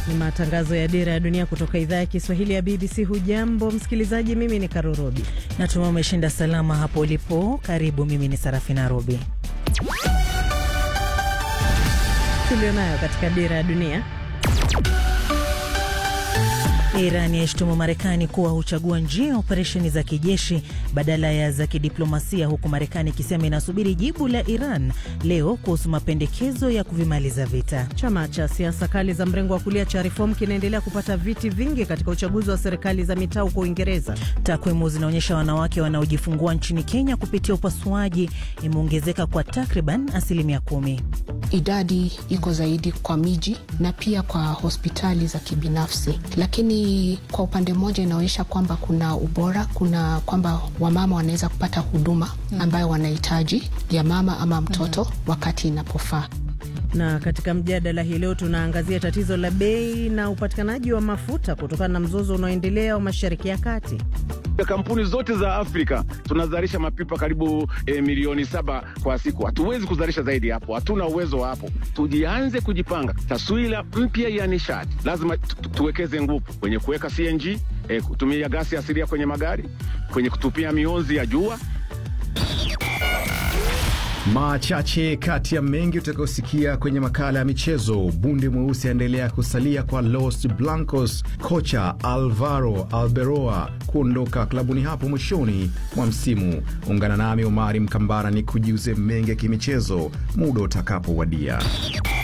Ni matangazo ya Dira ya Dunia kutoka idhaa ya Kiswahili ya BBC. Hujambo msikilizaji, mimi ni Karo Robi. Natumai umeshinda salama hapo ulipo. Karibu, mimi ni Sarafina Robi. Tulionayo katika Dira ya Dunia. Iran yaishtumu Marekani kuwa huchagua njia ya operesheni za kijeshi badala ya za kidiplomasia, huku Marekani ikisema inasubiri jibu la Iran leo kuhusu mapendekezo ya kuvimaliza vita. Chama cha siasa kali za mrengo wa kulia cha Reform kinaendelea kupata viti vingi katika uchaguzi wa serikali za mitaa huko Uingereza. Takwimu zinaonyesha wanawake wanaojifungua nchini Kenya kupitia upasuaji imeongezeka kwa takriban asilimia kumi. Idadi iko zaidi kwa miji na pia kwa hospitali za kibinafsi, lakini kwa upande mmoja inaonyesha kwamba kuna ubora, kuna kwamba wamama wanaweza kupata huduma ambayo wanahitaji ya mama ama mtoto wakati inapofaa. Na katika mjadala hii leo tunaangazia tatizo la bei na upatikanaji wa mafuta kutokana na mzozo unaoendelea wa Mashariki ya Kati. Kampuni zote za Afrika tunazalisha mapipa karibu e, milioni saba kwa siku. Hatuwezi kuzalisha zaidi hapo, hatuna uwezo wa hapo. Tujianze kujipanga, taswira mpya ya nishati. Lazima tuwekeze nguvu kwenye kuweka CNG, e, kutumia gasi asilia kwenye magari, kwenye kutupia mionzi ya jua Machache kati ya mengi utakayosikia kwenye makala ya michezo. Bundi mweusi aendelea kusalia kwa Los Blancos, kocha Alvaro Alberoa kuondoka klabuni hapo mwishoni mwa msimu. Ungana nami Omari Mkambara ni kujiuze mengi ya kimichezo muda utakapowadia.